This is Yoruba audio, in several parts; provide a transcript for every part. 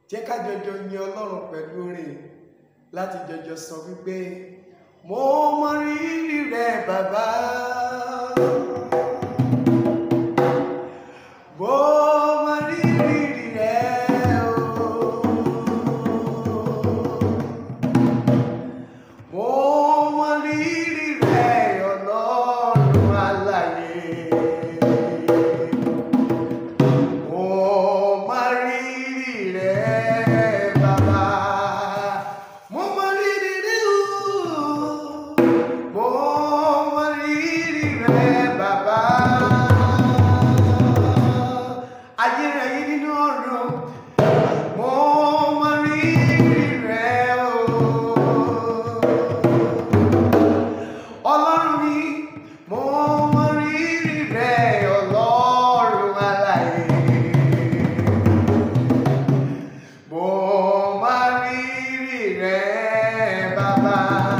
jẹ́ ká jọjọ yin ọlọ́run pẹ̀lú orin láti jọjọ sọ wípé mo mọ rírì rẹ bàbá. Mo mọ rírì rẹ o. Mo mọ rírì rẹ ọlọ́run alààyè. Mo mọ rírì rẹ bàbá. Mo mọ rírì rẹ o. Mo mọ rírì rẹ bàbá. Ayérayé nínú ọ̀run. Mo mọ rírì rẹ o. Ọlọ́run mi, mo mọ rírì rẹ ọlọ́run alààyè. Mo mọ rírì rẹ bàbá.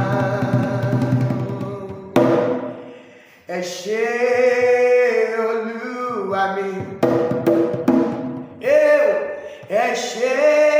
Ẹ ṣé olúwa mi. Ẹ ṣé